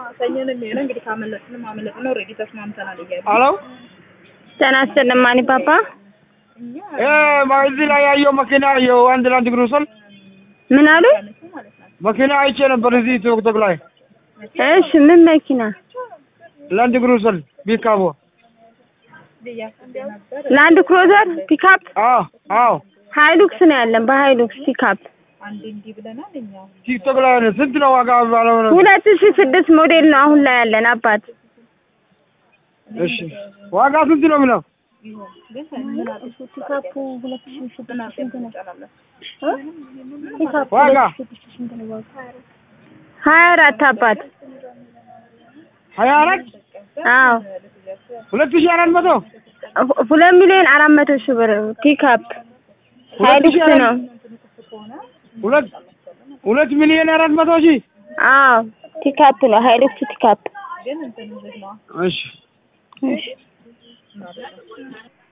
ሰኞ ነው የሚሆነው። እንግዲህ ካመለጥንም አመለጥን ነው። ኦልሬዲ ተስማምተናል እያሉ ሄሎ ጤና ይስጥልኝ ማኒ ፓፓ። እ እዚህ ላይ ያየው መኪና ያየው አንድ ላንድ ክሩዘር ምን አሉ? እነሱ ማለት ናቸው። መኪና አይቼ ነበር እዚህ ቲክቶክ ላይ እሺ ምን መኪና? ላንድ ክሩዘር ቢካቦ ብያስብ ነበር። ላንድ ክሮዘር ፒካፕ አዎ አዎ ሃይሉክስ ነው ያለን። በሃይሉክስ ፒካፕ አንድ እንዲህ ብለናል እኛ ቲክቶክ ላይ ነው። ስንት ነው ዋጋ ባለው ነው? ሁለት ሺ ስድስት ሞዴል ነው አሁን ላይ ያለን አባት። እሺ ዋጋ ስንት ነው የሚለው? ቢሆን ግን ምን አለ ፒካፑ ሁለት ሺ ምን አለ እንጨናለን። ዋጋ ሀያ አራት አባት። ሀያ አራት አዎ ሁለት ሺህ አራት መቶ ሁ- ሁለት ሚሊዮን አራት መቶ ሺህ ብር ፒካፕ ሃይሉክስ ነው። ሁለት ሁለት ሚሊዮን አራት መቶ ሺህ አዎ ፒካፕ ነው ሃይሉክስ ፒካፕ። ግን እንትን ዝግ ነው እሺ እሺ